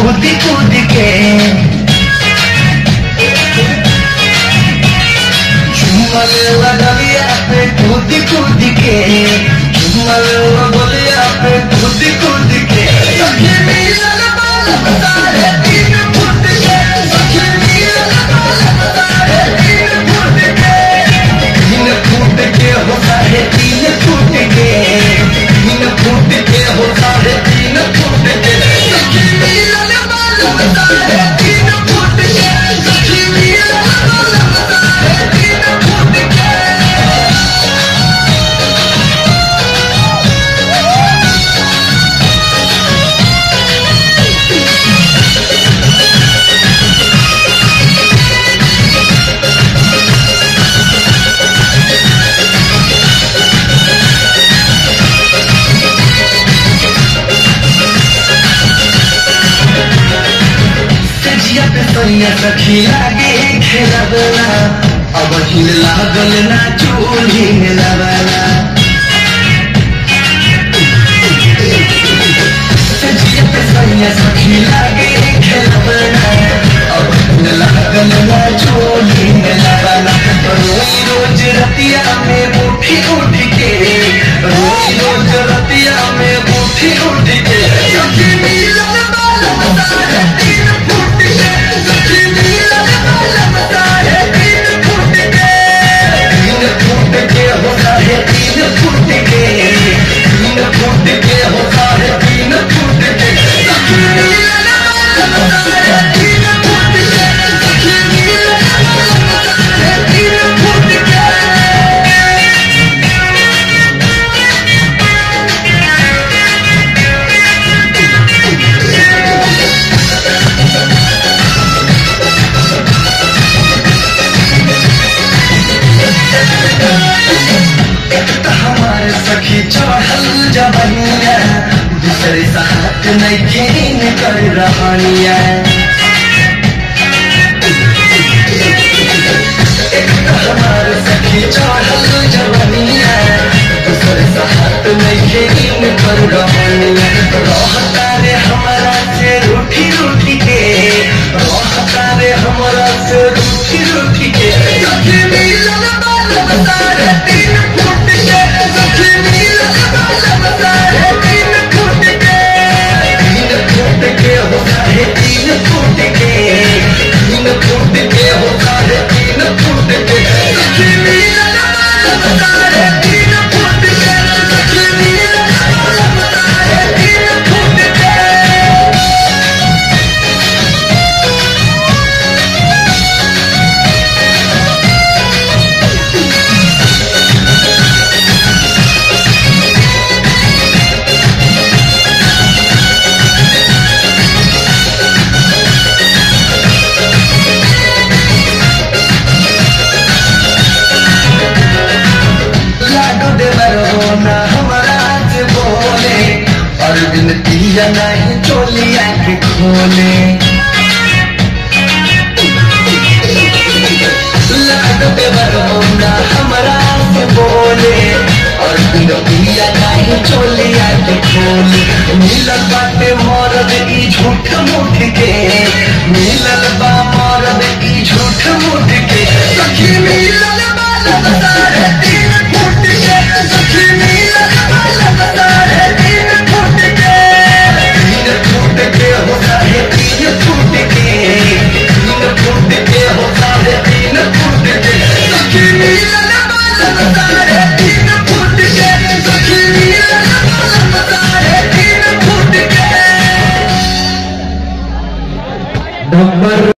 कूद कूद के झूमर लगलिया पे कूद कूद के झूमर लगलिया पे कूद कूद के सखी मिलन बालम तारे तीन फुट के सखी मिलन बालम तारे तीन फुट के तीन फुट के हो साढ़े तीन फुट के तीन फुट के हो साढ़े तीन फुट के सखी मिलन बालम तारे तीन फुट के सखी मिलन बालम तारे तीन फुट के सजिया पे सैया सखी लागे खेलबला अब हिल लागल ना चूल्ही में लबला सजिया पे सैया सखी लागे खेलबला अब हिल लागल ना चूल्ही में लबला रोज रोज रतिया में उठी उठ के रोज रोज रतिया में उठी उठ के सखी मिलन बालम तारे तीन फुट के सखी मिलन बालम तारे तीन फुट के तीन फुट के हो साढ़े तीन फुट के तीन फुट के हो साढ़े तीन फुट के सखी मिलन बालम तारे तीन फुट के सखी मिलन बालम तारे तीन फुट के एक तो हमारे सखी चढ़ल जबनिया दूसरे साथ नहीं खेन कर रहानिया एक तो हमारे सखी चढ़ल जबनिया दूसरे साथ नहीं खेन कर रहानिया रहता रे हमारा से रूठी रूठी के रहता रे हमारा से रूठी रूठी के सखी मिलन बालम तारे तीन फुट के सखी मिलन बालम तारे तीन फुट के तीन फुट के हो साढ़े तीन फुट के तीन फुट के हो साढ़े तीन फुट के सखी मिलन बालम तारे तीन फुट के सखी मिलन बालम तारे तीन फुट के लाडो देवर होना हमारा से बोले और बिन पिया नहीं चोलिया के खोले लाडो देवर होना हमारा से बोले और बिन पिया नहीं चोलिया के खोले मिलल बाटे मरद ई झूठ मूठ के मिलल बा मरद ई झूठ मूठ के सखी मिलल बालम तारे तीन फुट के सखी मिलल बालम तारे तीन फुट के तीन फुट के हो साढ़े तीन फुट के तीन फुट के हो साढ़े तीन फुट के सखी मिलल बालम तारे तीन फुट के सखी मिलल बालम तारे तीन फुट के नंबर